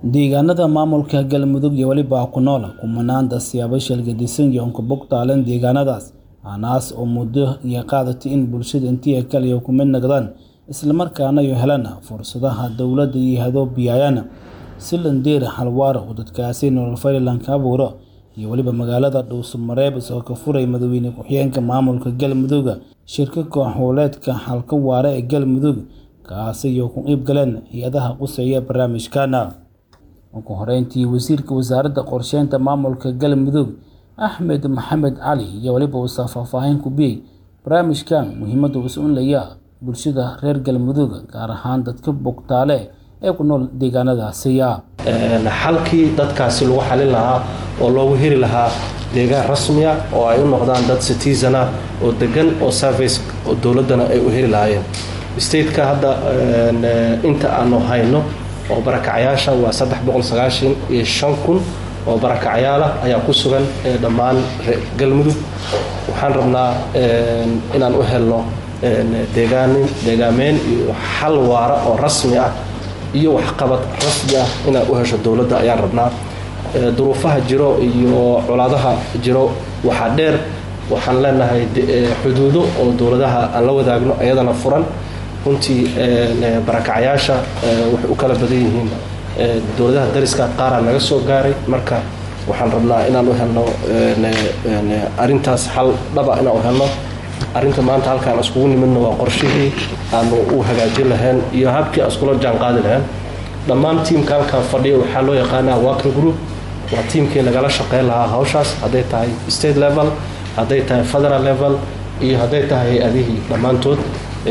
Deegaanada maamulka Galmudug iyo weliba ku nool kumanaanta siyaabo shalgadisan iyo unka bogtaalan deegaanadaas anaas oo muddo iyo qaadatay in bulshada intii kaliya ku mid noqdaan islamarkaana ay helaan fursadaha dowladda iyo hadoobiyayaana si landeer halwaar oo dadkaasi nolol faylan ka abuuro iyo weliba magaalada dhuusamareeb isagoo ka furay madaxweyne ku-xigeenka maamulka galmudug shirka koox-howleedka xalka waara ee galmudug kaasi iyo ku qayb galeen hay-adaha quseeya barnaamijkana ugu horeyntii wasiirka wasaaradda qorsheynta maamulka galmudug axmed maxamed cali iyo weliba uusa faahfaahin ku biyey barnaamijkan muhiimadda uu sunlaya bulshada reer galmudug gaar ahaan dadka bogtaale ee ku nool deegaanadaasiya xalkii dadkaasi lagu xalin lahaa oo loogu heli lahaa deegaan rasmiya oo ay u noqdaan dad citizana oo degan oo service oo dowladdana ay u heli lahaayeen stateka hadda inta aanu hayno oo barakacyaasha waa saddex boqol sagaashan iyo shan kun oo barakacyaala ayaa ku sugan dhammaan galmudug waxaan rabnaa inaan u helno deegaanin deegaameyn iyo xal waara oo rasmi ah iyo waxqabad rasmi ah inaad u hesho dowladda ayaan rabnaa duruufaha jiro iyo colaadaha jiro waxaa dheer waxaan leenahay xuduudo oo dowladaha aan la wadaagno ayadana furan runtii barakacyaasha waxay u kala badan yihiin dowladaha dariska qaaraa naga soo gaaray marka waxaan rabnaa inaan u helno arintaas xal dhaba inaan u helno arinta maanta halkaan iskugu nimidno waa qorshihii aanu u hagaajin lahayn iyo habkii aan iskula jaan qaadi lahayn dhammaan tiimka halkaan fadhiya waxaa loo yaqaanaa working group waa tiimkii nagala shaqeyn lahaa hawshaas hadday tahay state level hadday tahay federal level iyo hadday tahay hay-adihii dhammaantood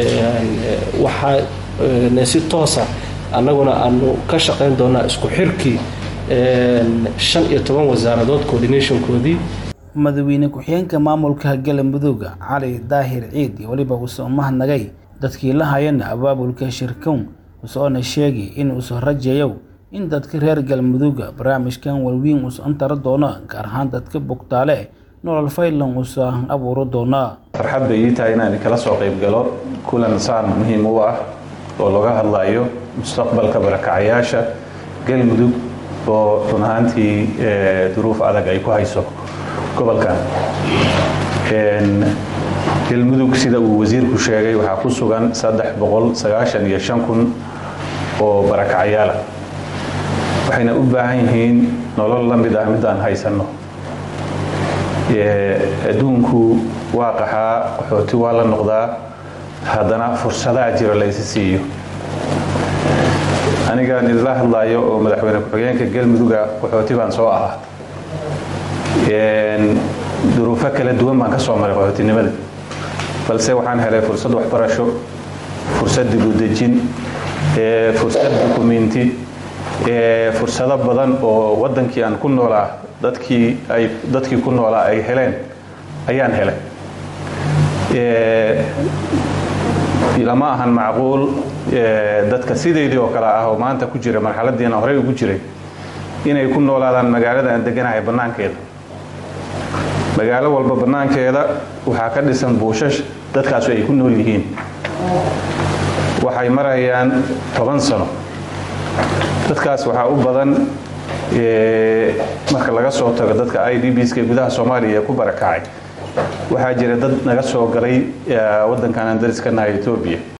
waxaa si toosa annaguna aanu ka shaqayn doonaa isku xirkii shan iyo toban wasaaradood coordinationkoodii madaxweyne ku-xigeenka maamulka galmudug cali daahir ciid iyo weliba uusoo mahadnagay dadkii la hayana abaabulka shirkown usoona sheegay in uusa rajeeyo in dadka reer galmudug barnaamijkan walweyn uusa antara doono gaar ahaan dadka bogtaale nolol faylan uusa abuuro doona farxad bay ii tahay inaan kala soo qayb galo kulan saan muhiim u ah oo laga hadlayo mustaqbalka barakacayaasha galmudug oo run ahaantii duruuf adag ay ku hayso gobolkan galmudug sida uu wasiirku sheegay waxaa ku sugan iyo kun oo barakacayaala waxayna u baahan yihiin nolol la mid ah midaan haysanno adduunku waa qaxaa qaxooti waa la noqdaa haddana fursadaha jiro laysi siiyo anigaan idila hadlaayo oo madaxweyne ku-xigeenka galmuduga qaxooti baan soo ahaa duruufo kala duwan baan ka soo maray qaxootinimada balse waxaan helay fursad waxbarasho fursad dibudejin fursad dukumenti fursado badan oo wadankii aan ku noolaa dadkii ay dadkii ku noolaa ay heleen ayaan helay lama ahan macquul dadka sideydii oo kale ah oo maanta ku jira marxaladiina horey ugu jiray inay ku noolaadaan magaalada aan deganahay bannaankeeda magaalo walba bannaankeeda waxaa ka dhisan buushash dadkaasu ay ku nool yihiin waxay marayaan toban sano dadkaas waxaa u badan marka laga soo tago dadka i d bska gudaha soomaaliya ku barakacay waxaa jira dad naga soo galay waddankan aan dariskanahay etoobiya